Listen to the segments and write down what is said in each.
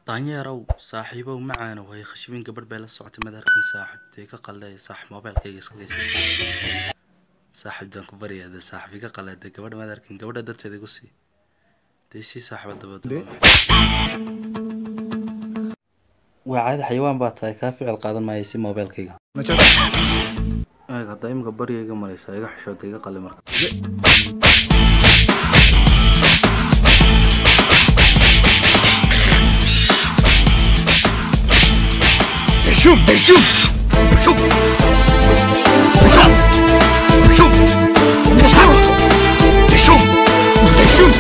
daanyeerow saaxiibow macaanow hay khashibin gabadh bay la socotay madaarkii saaxib dee ka qalleey saaxib moobeelkayga iska geysa saaxib daan ku baryaa dee saaxib iga qallee dee gabadha madaarkin gabadha darteeda igu sii dee sii saaxiba dabada waa caadi xayawaan baa tahay kaa ficil qaadan maaya si moobeelkayga eeg haddaa imika barya iga maraysaa iga xishooda iga qalli marka Beshum, beshum, beshum, beshum, beshum, beshum, beshum, beshum,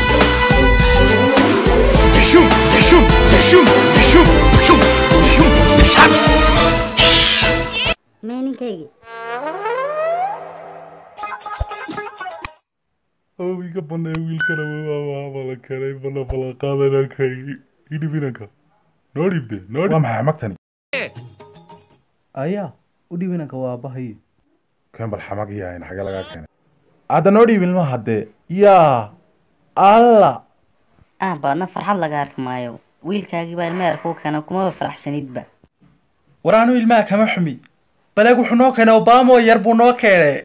beshum, beshum, beshum, beshum, beshum, beshum, beshum. mee ninkaygii oo iga banay wiilkana waabala keenay bala bala qaadanakay idhibinanka noo dhiibde noo waa maxay xamagtani ayaa u dhiibinanka waa abahay keen bal xamag yahayn xagee lagaa keenay hadda noo dhiibin ma haddee yaa alla ah baadna farxad laga arki maayo wiilkaagii baa ilmeer kuu keena kumaba faraxsanidba war anu ilmaha kama xumi baleeg wuxuu noo keenay obamo yar buu noo keenay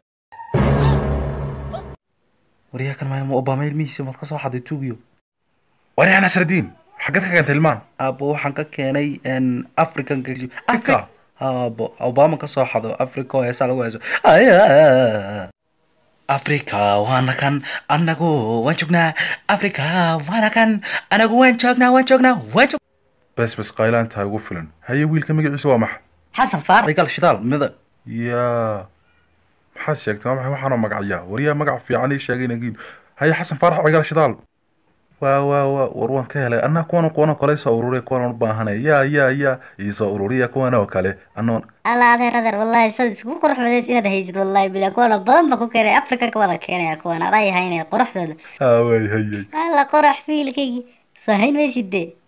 waryaa kan maalin obama ilmihiisa maad ka soo xaday tuugiyo wari nasradiin xaggeed ka keentay ilmaan aabo waxaan ka keenay african Africa? abo obama ka soo xado africa oo heesaa lagu heeso Aya. africa waana kan anagu waan joognaa africa waana kan anagu waan joognaa waan joognaa waan joog bes bes qaylaantaa ugu filan haye wiilka magaciisa waa maxa xasan faarax cigal shidaal mida yaa maxaad sheegtay waa maxay waxaanoo magacyaa waryaa magac fiican ii sheegay nagiin haye xasan faarax cigaal shidaal waa waa waa war waan ka helay anaa kuwan kuwan kale soo ururiya kuwan u baahanay yaa yaa yaa iisoo ururiya kuwan oo kale anoon alla adeer adeer wallahi sad iskugu qurux badays inaad haysid wallahi bila kuwana badan ba ku keenay africa ka wada keenaya kuwan adaa yahaynaya quruxdooda aaway hayay alla qorax fiilkaygii soo hayn maysid dee